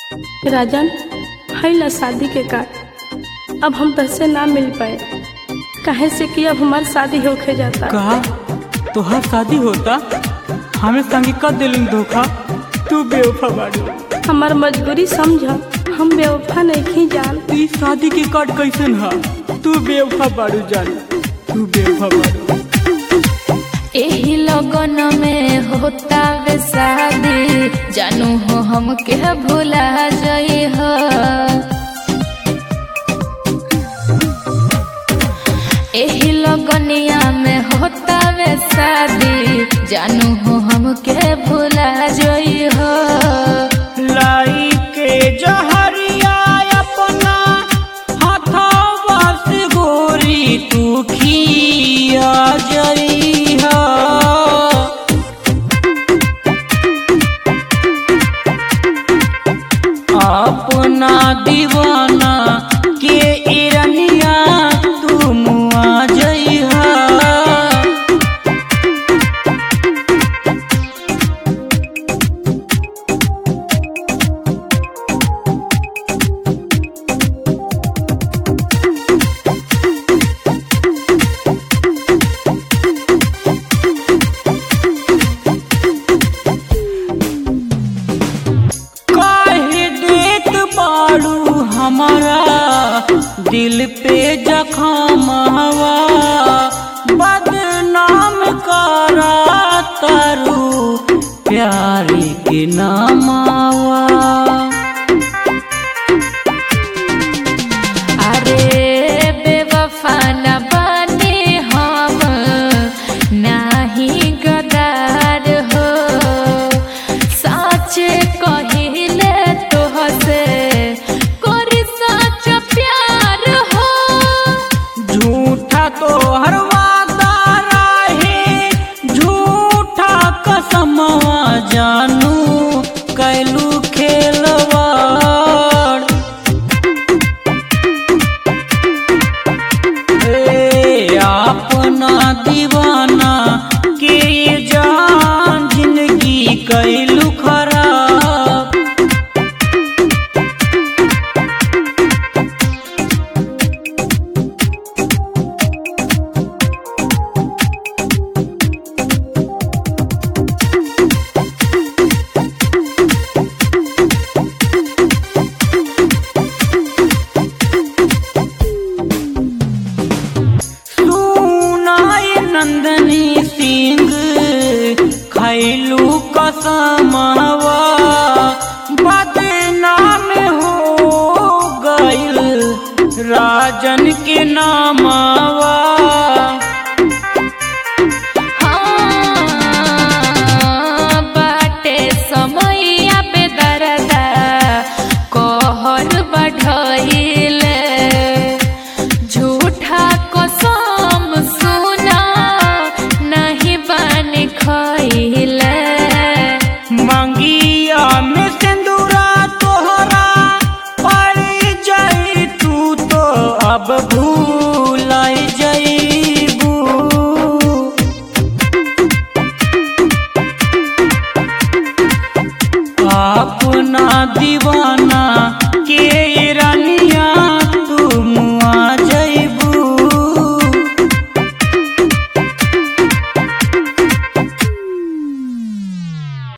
राजन हैला शादी के कार्ड अब हम तहसे ना मिल पाए काहे से कि अब हमार शादी होके जाता कहा तोहार शादी होता हमें संगे कर दिलूं धोखा तू बेवफा बाड़ू हमार मजबूरी समझ हम बेवफा नहीं जान ई शादी के कार्ड कैसन हा तू बेवफा बाड़ू जान तू बेवफा बाड़ू एही लगन में होता वे शादी जानू हो हम के भुला जई हो एही लगनिया में होता वे शादी जानू हो हम के भुला जई हो लाई के जहरिया अपना हथवा से गोरी तू खिया जइहा अपना दीवाना के इरनिया तू मुआ जइहा काहे देत बाड़ू हमारा दिल पे जखम हवा बदनाम करा तारू प्यारी के नामावा अरे बेवफा न बने हम नाही गदार हो सच कहिले तोहसे करी सच प्यार हो झूठा तो हर वादा रहे झूठा कसमवा जानू कैलू खेलवाड़ ए अपना दीवाना के जान जिंदगी कैलू खराब सुनाई नंदनी सिंह खैलू कसमवा बदनाम हो गइल राजन के नामावा हाँ, बाटे समैया पे दरदा कहर बढ़इले झूठा कसम सुना नहीं बन खइले मंगिया में सिंदूरा तोहरा पड़ जाई तू तो अब भूल जईबू अपना दीवाना